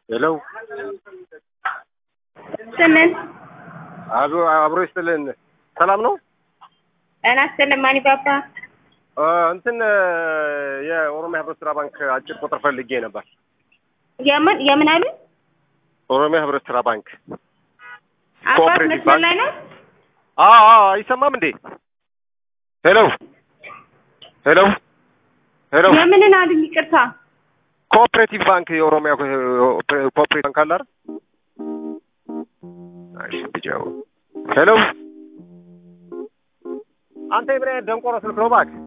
ሄሎ ስምን አብሮ አብሮ ይስጥልን። ሰላም ነው? ጤና ይስጥልን ማኒ ባባ። አ፣ እንትን የኦሮሚያ ህብረት ስራ ባንክ አጭር ቁጥር ፈልጌ ነበር። የምን የምን አሉ? ኦሮሚያ ህብረት ስራ ባንክ አባት ኮኦፕሬቲቭ መስመር ባንክ? ላይ ነው። አ አ አይሰማም እንዴ? ሄሎ ሄሎ ሄሎ የምንን አሉኝ? ይቅርታ ኮኦፕሬቲቭ ባንክ የኦሮሚያ ኮኦፕሬቲቭ ባንክ አለ አይደል? አይ ብቻው ሄሎ አንተ የምን አይነት ደንቆሮ ስልክ ነው እባክህ?